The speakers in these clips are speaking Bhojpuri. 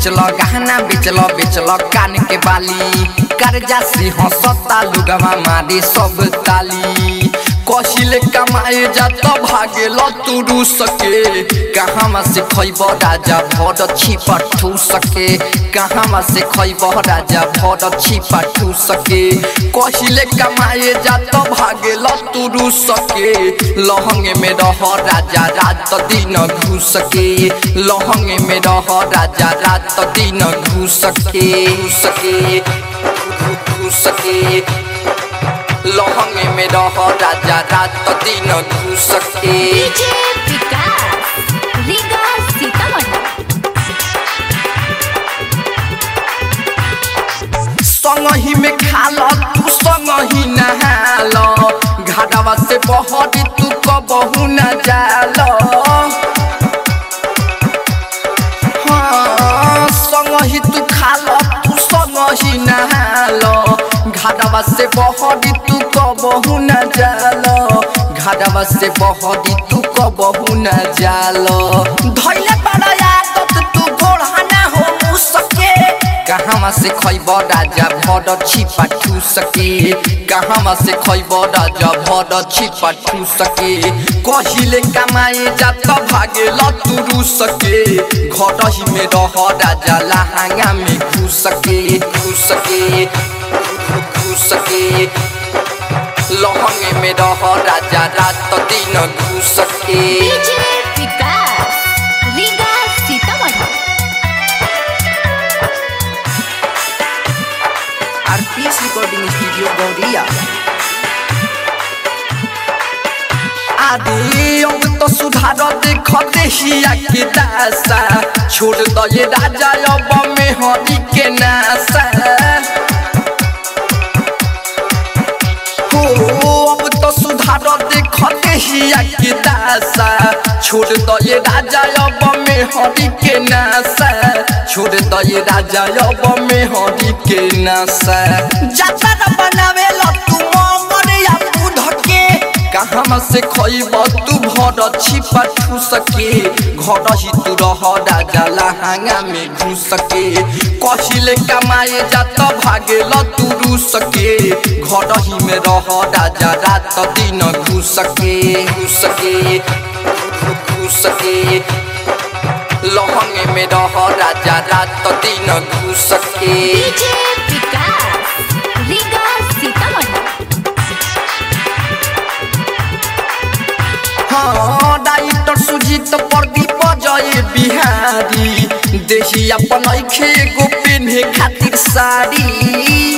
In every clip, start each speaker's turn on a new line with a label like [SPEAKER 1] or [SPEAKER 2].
[SPEAKER 1] बेचल गहना बेचल बेचल कान के बाली कर्जा से हंसता लुगवा मारे सब ताली कहिले कमाए जा त भागेल तू रू सके कहाँ से खैब राजा भर छिपा ठू सके कहाँ से खैब राजा भर छिपा ठू सके कहिले कमाए जा त भागेल तू रू सके लहंगे में रह राजा रात दिन घुस सके लहंगे में रह राजा रात दिन घुस सके घुस सके घुस सके लहंगे में रह राजा रात दिन घुस सके
[SPEAKER 2] डीजे विकास रीगा सीतामढ़ी
[SPEAKER 1] संगही में खाल तू संगही नहाल घाटवा से बहरी तू कबहू न जाल हाँ, संगही तू खाल तू संगही नहाल घाटवा से बहरी तू कबहू न जाल घाटवा से बहरी तू कबहू न जाल धैले बड़ा आदत तू गोढ़ाना हो मुँह सके कहाँ से खैब राजा भर छिपा ठू सके कहाँ से खैब राजा भर छिपा ठू सके कहिले कमाए जा त भागेल तू रू सके घर ही में रह राजा लहंगा में घुस सके घुस सके घुस सके लहंगे में रह राजा रात दिन घुस सके
[SPEAKER 2] DJ Vikas Riga Sitamarhi
[SPEAKER 1] RPS recording studio Gauriya आदि अब तो सुधार देख देहिया के दासा छोड़ दे राजा अब में हरी के नासा हो अब तो सुधार देख देहिया के दासा छोड़ दे राजा अब में हरी के नासा छोड़ दे राजा अब में हरी के नासा जाता बनावे लो तू मोर या बुध के कहाँ से खैब तू भर छिपा ठू सके घर ही तू रह राजा लहंगा में घुस सके कहिले कमाए जा त भागेल तू रू सके घर ही में रह राजा रात दिन घुस सके घुस सके घुस सके लहंगे में रह राजा रात दिन घुस सके
[SPEAKER 2] डीजे विकास रीगा सीतामढ़ी
[SPEAKER 1] हाँ डाइटर सुजीत प्रदीप जय बिहारी देही अपन ऐखे एगो पेन्हे खातिर साड़ी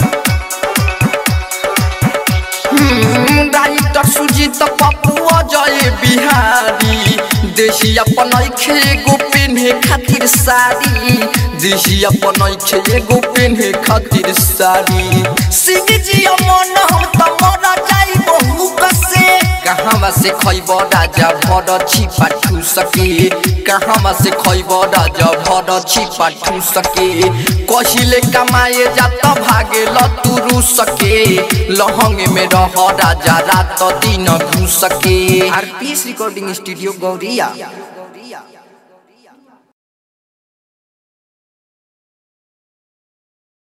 [SPEAKER 1] हम्म, डाइटर सुजीत पप्पू जय बिहारी देही अपन ऐखे एगो पेन्हे खातिर साड़ी देही अपन ऐखे एगो पेन्हे खातिर साड़ी सिंह जी मन हम त मर जाई बहु कसे कहाँ से खैब राजा भर छिपा ठू सके कहाँ से खैब राजा भर छिपा ठू सके कहिले कमाए जा त भागेल तू रू सके लहंगे में रह राजा रात दिन घुस सके आरपीएस रिकॉर्डिंग स्टूडियो गौरिया